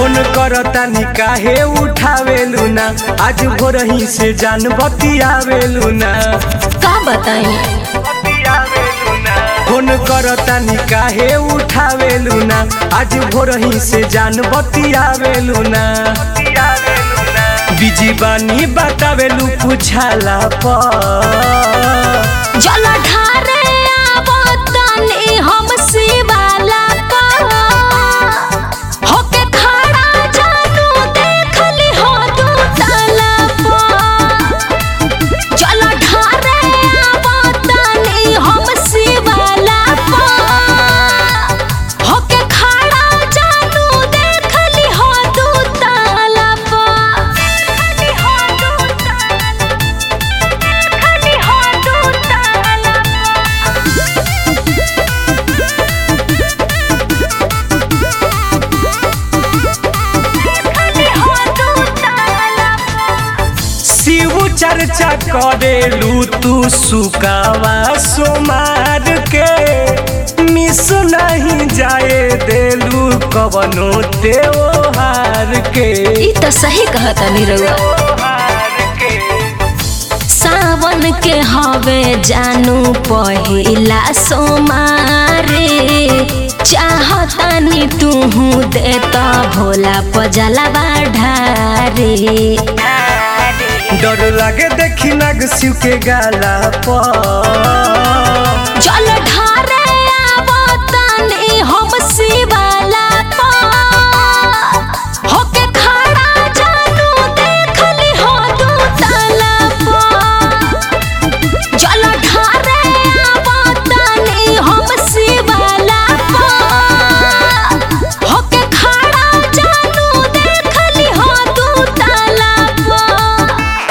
phone करतानी काहे उठावेलू ना आज भोरही से जान बतियावेलू ना का बताई फोन करतानी काहे उठावेलू ना आज भोरही से जान बतियावेलू ना बिजी बानी बतावेलू पूछाला पर जल ढारे आवतनी हम शिवाला पर होके खड़ा जानू देखली हो दू ताला पर जल ढारे आवतनी हम शिवाला पर होके खड़ा जानू देखली हो दू ताला पर देखली हो दू ताला देखली हो दू ताला देखली हो दू ताला शिव चर्चा करेलू तू सुकावा सोमार के मिस नहीं जाए देलू कवनो त्योहार के ई तो सही कहता निरहुआ सावन के हवे जानू पहिला सोमारे चाहतानी तुहू देता भोला पजलवा ढारे डर लागे देखी नाग शिव के गाला पर जल ढारे आवतानी हम शिवाला पर होके खड़ा जानू देखली हो दू ताला पर जल ढारे आवतानी हम शिवाला पर होके खड़ा जानू देखली हो दू ताला पर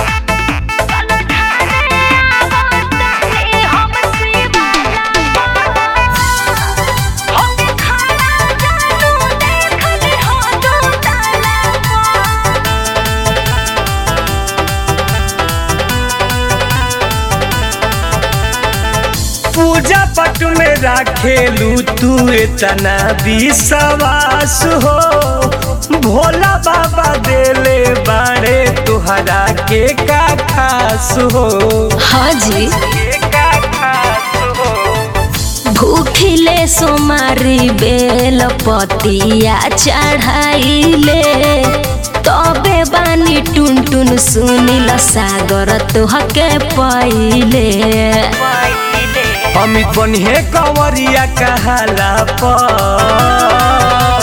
पूजा पट में राखेलू तू इतना विश्वास हो भोला बाबा देले बाड़े तुहरा के का खास हो हाँ जी के का खास हो भूखिले सोमारी बेल पतिया चढ़ाइले तबे बानी टुन टुन सुनिल सागर तुहके पहिले अमित बनिहे कंवरिया कहाला पर